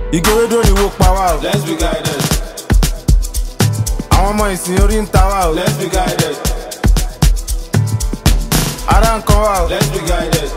ìgérédò ni wo pa wá o. Let's be guided. àwọn ọmọ ìsìn orí ń ta wá o. Let's be guided. ara nǹkan wá o. Let's be guided.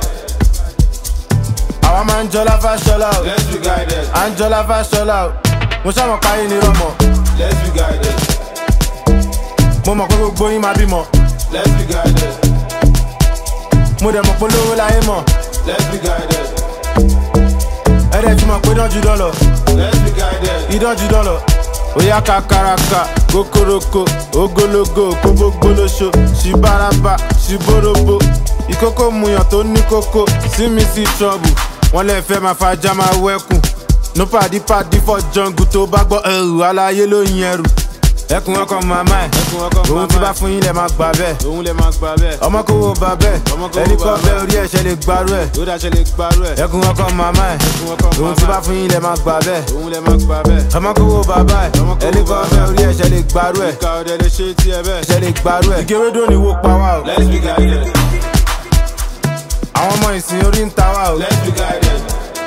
àwa máa ń jọlá fáṣọlá o. Let's be guided. à ń jọlá fáṣọlá o. mo ṣàmọ̀ páyé ni rọmọ. Let's be guided. mo mọ̀ pé gbogbo yín máa bímọ. Let's be guided. mo dẹ̀ mọ̀ pé lówó láyé mọ̀. Let's be guided. ẹ̀rẹ̀ tí mọ̀ pé dánjú dọ́lọ̀. Let's be guided. ìdánjú dọ́lọ̀. Oya kakaraka, kokoroko, ogologo, kóbógbólóṣo, ṣìbáraba, ṣìbórobo. Ìkókó muyàn tó ní kókó, sí mi sí trọ́bù. Wọ́n lè fẹ́ máa fajá máa wẹ́kùn. No pàdí pàdí for jungle tó bá gbọ́ ẹrù aláyé ló yin ẹrù. Ẹkùn ọkọ̀ màmá ẹ̀, Ẹkùn ọkọ òun ti màmá bá ẹ̀. fún yín lẹ̀ máa gbà bẹ́ẹ̀. Òun lè máa gbà bẹ́ẹ̀. Ọmọ kò wo bà bẹ́ẹ̀, Ọmọ kò wo ẹni kọ́ bà bẹ́ẹ̀ bẹ́ẹ̀. orí ẹ̀ṣẹ̀ lè gbarú ẹ̀. Ó dáṣẹ́ lè gbarú ẹ̀. Ẹkùn ọkọ̀ màmá ẹ̀, Ẹkùn ọkọ òun ti màmá bá ẹ̀. fún yín lẹ̀ máa gbà bẹ́ẹ̀. Òun lè máa gbà bẹ́ẹ̀. ọmọ kò wo bàbá ẹ Ọmọ kò wo ẹni kan bàbá fẹ orí ẹsẹ lè gbarú ẹ Ìka ọ̀dẹ lè ṣe tí ẹ bẹ́ẹ̀. ẹsẹ lè gbarú ẹ. ìgérédò ni wo pa wá o Let's be guided. àwọn ọmọ ìsìn orí ń ta wá o Let's be guided.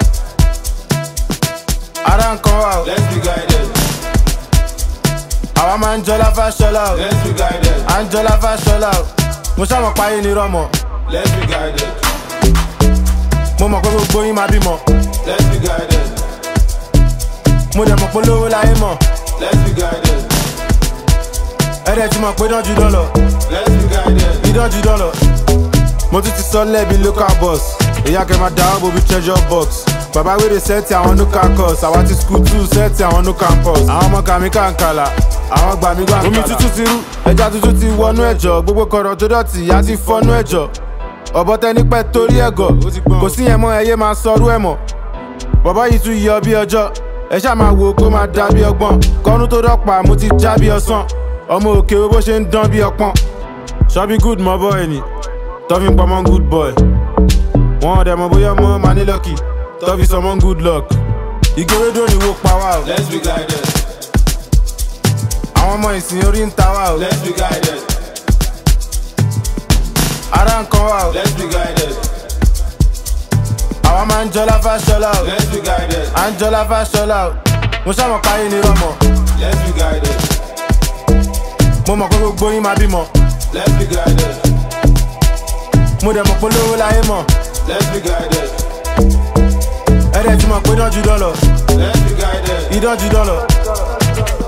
ara nǹkan wá o Let's be guided. àwa máa ń jọlá fáṣọlá o Let's be guided. à ń jọlá fáṣọlá o mo ṣàmọ̀ páyé ni rọmọ Let's be guided. mo mọ̀ pé gbogbo yín máa bímọ Let's be guided. mo dẹ̀ mọ̀ pé lówó láyé mọ̀ Let's be guided. ẹ̀rẹ̀ tí mọ̀ pé dánjú dọ́lọ̀ Let's be guided. ìdánjú dọ́lọ̀ mo tún ti sọ lẹ́bi local bus ìyá kẹ́ máa dáwọ́ bobi treasure box bàbá wèrè sẹ́ẹ̀tì àwọn no campus àwa ti school two sẹ́ẹ̀tì àwọn no campus àwọn ọmọ kàmí kàǹkàlà àwọn gbàmí gbàǹkàlà omi tútù ti rú ẹja tuntun ti wọnú ẹ̀jọ̀ gbogbo kọ̀rọ̀ tó dọ̀tí ìyá ti fọnú ẹ̀jọ̀ ọ̀bọ tẹni pẹ́ torí ẹ̀gọ̀ kò sí yẹn mọ́ ẹyẹ máa sọrú ẹ̀ mọ́ bọ̀bọ́ yìí tún yọ bí ọjọ́ ẹ ṣáà máa wo kó máa dá bí ọgbọ́n kọ́nú tó dọ́pàá mo ti já bí ọsán ọmọ òkè wo bó ṣe ń dán bí ọpọ́n ṣọ́bí good mọ́ bọ́ ẹni tọ́fi ń pamọ́ good boy wọn ọ̀dẹ̀ mọ̀ bóyá ọmọ máa ní lọ́kì tọ́fi sọmọ́ good luck ìgérédò ni wo pa wá o Let's be guided. àwọn ọmọ ìsìn orí ń ta wá o Let's be guided. ara nǹkan wá o Let's be guided. àwa máa ń jọlá fáṣọlá o Let's be guided. à ń jọlá fáṣọlá o mo ṣàmọ̀ páyé ni rọmọ Let's be guided. mo mọ̀ pé gbogbo yín máa bímọ Let's be guided. mo dẹ̀ mọ̀ pé lówó láyé mọ̀ Let's be guided. ẹ̀rẹ̀ tí mọ̀ pé dánjú dọ́lọ̀ Let's be guided. ìdánjú dọ́lọ̀